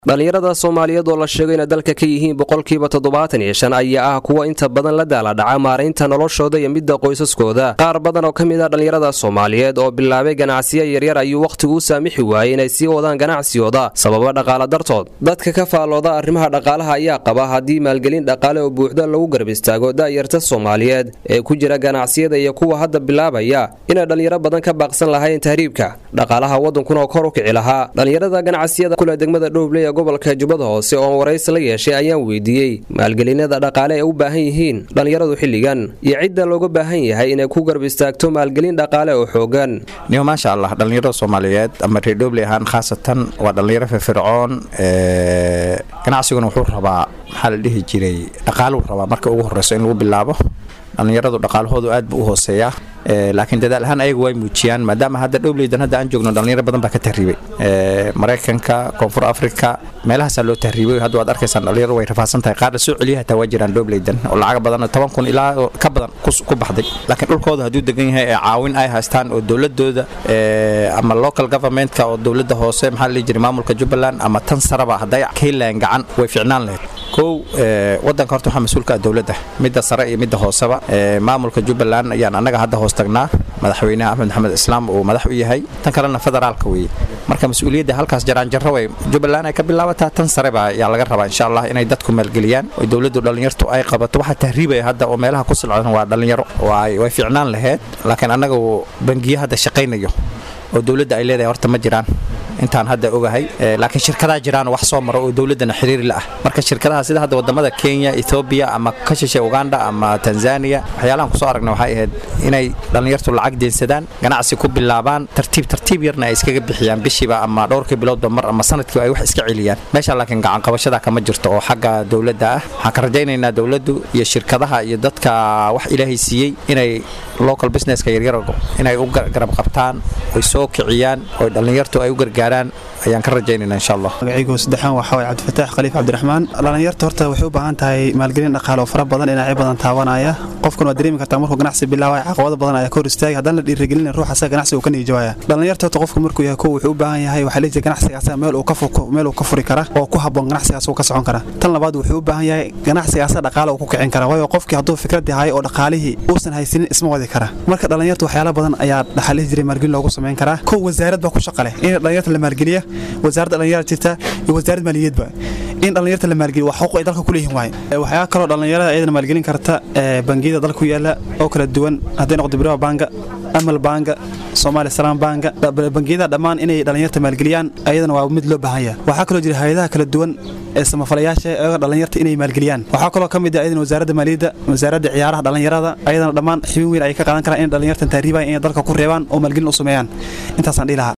dhallinyarada soomaaliyeed oo la sheego inay dalka ka yihiin boqolkiiba toddobaatan iyo shan ayaa ah kuwa inta badan la daaladhaca maaraynta noloshooda iyo midda qoysaskooda qaar badan oo ka mid ah dhallinyarada soomaaliyeed oo bilaabay ganacsiyo yaryar ayuu wakhtigu u saamixi waayey inay sii wadaan ganacsigooda sababa dhaqaala dartood dadka ka faallooda arrimaha dhaqaalaha ayaa qaba haddii maalgelin dhaqaale oo buuxda lagu garab istaago da'yarta soomaaliyeed ee ku jira ganacsiyada iyo kuwa hadda bilaabaya inay dhallinyaro badan ka baaqsan lahayn tahriibka dhaqaalaha waddankuna oo kor u kici lahaa dhallinyarada ganacsiyada kule degmada dhowble gobolka jubbada hoose oon waraysi la yeeshay ayaan weydiiyey maalgelinada dhaqaale ee u baahan yihiin dhallinyaradu xilligan iyo cidda looga baahan yahay inay ku garab istaagto maalgelin dhaqaale oo xoogan niyo maasha allah dhallinyarada soomaaliyeed ama reer dhobley ahaan khaasatan waa dhallinyaro firfircoon ganacsiguna wuxuu rabaa maxaa la dhihi jiray dhaqaaluu rabaa marka ugu horreyso in lagu bilaabo dhallinyaradu dhaqaalahoodu aad buu u hooseeyaa laakiin dadaal ahaan ayagu way muujiyaan maadaama hadda dhowleydan hadda aan joogno dhallinyaro badan baa ka tahriibay maraykanka koonfur afrika meelahaasaa loo tahriibay hadda waad arkaysaan dhallinyaro way rafaadsan tahay qaar la soo celiya hataa waa jiraan dhowleydan oo lacaga badan toban kun ilaa ka badan ku baxday laakiin dhulkooda hadduu degan yahay ee caawin ay haystaan oo dowladooda ama local governmentka oo dowladda hoose maxaa la dhihi jiray maamulka jubbaland ama tan saraba hadday ka helayaan gacan way ficnaan lahayd kow wadanka horta waxaa mas-uulka ah dowladda midda sare iyo midda hooseba maamulka jubbaland ayaan annaga hadda hoos tagnaa madaxweynaha axmed maxamed islaam uu madax u yahay tan kalena federaalka weeye marka mas-uuliyadda halkaas jaraanjarro way jubbaland ay ka bilaabataa tan sareba ayaa laga rabaa insha allah inay dadku maalgeliyaan oo dowladdu dhallinyartu ay qabato waxaa tahriibaya hadda oo meelaha ku silcdan waa dhallinyaro way ficnaan lahayd laakiin annaga bangiyo hadda shaqaynayo oo dowladda ay leedahay horta ma jiraan intaan hadda ogahay laakiin shirkadaa jiraan wax soo maro oo dowladdana xiriir la ah marka shirkadaha sida hadda wadamada kenya ethoobiya ama ka shishe uganda ama tanzania waxyaalahan kusoo aragna waxay ahayd inay dhallinyartu lacag deensadaan ganacsi ku bilaabaan tartiib tartiib yarna ay iskaga bixiyaan bishiiba ama dhowrkii biloodba mar ama sanadkiiba ay wax iska celiyaan meesha laakiin gacanqabashada kama jirto oo xagga dowladda ah waxaan ka rajaynaynaa dowladdu iyo shirkadaha iyo dadka wax ilaahay siiyey inay local businesska yaryar inay u garab qabtaan oy soo kiciyaan oo dhallinyartu ay u gargaaraan ayaan ka rajaynayna insha allah magacaygu saddexaan waxaa waye cabdifataax khaliif cabdiraxmaan dhallinyarta horta waxay u baahan tahay maalgelin dhaqaale oo fara badan dhinacyo badan taabanaya qofkan waa dareemi kartaa markuu ganacsi bilaabaya caqabado badan ayaa ka hor istaagay haddaan la dhiirigelin ruux asaga ganacsiga uu ka niijawaya dhallinyarta horta qofku markuu yahay kow wuxuu u baahan yahay waxaa leejiray ganacsigaas meel uu ka meel uu ka furi kara oo ku habboon ganacsigaas uu ka socon kara tan labaad wuxuu u baahan yahay ganacsigaas dhaqaale uu ku kicin kara waayo qofkii hadduu fikrad yahay oo dhaqaalihii uusan haysanin isma wadi kara marka dhallinyarta waxyaala badan ayaa dhaxalihi jiray maalgelin loogu samayn karaa kow wasaarad baa ku shaqa leh in dhallinyarta la maalgeliya wasaaradda dhallinyarada jirta iyo wasaaradda maaliyadba in dhallinyarta la maalgeliyo waa xuquuq ay dalka ku leeyihin waaye waxyaa kaloo dhallinyarada iyadana maalgelin karta bangiyada dalka ku yaala oo kala duwan hadday noqdo biraha banga amal banga soomaaliya salaam banga bangiyada dhammaan inay dhallinyarta maalgeliyaan ayadana waa mid loo baahan yahay waxaa kaloo jira hay-adaha kala duwan ee samafalayaasha ayaga dhallinyarta inay maalgeliyaan waxaa kaloo ka mid ah ayadana wasaaradda maaliyadda wasaaradda ciyaaraha dhallinyarada ayadana dhammaan xibin weyn ay ka qaadan karaan in dhallinyartan taariibaya inay dalka ku reebaan oo maalgelin u sameeyaan intaasaan dhihi lahaa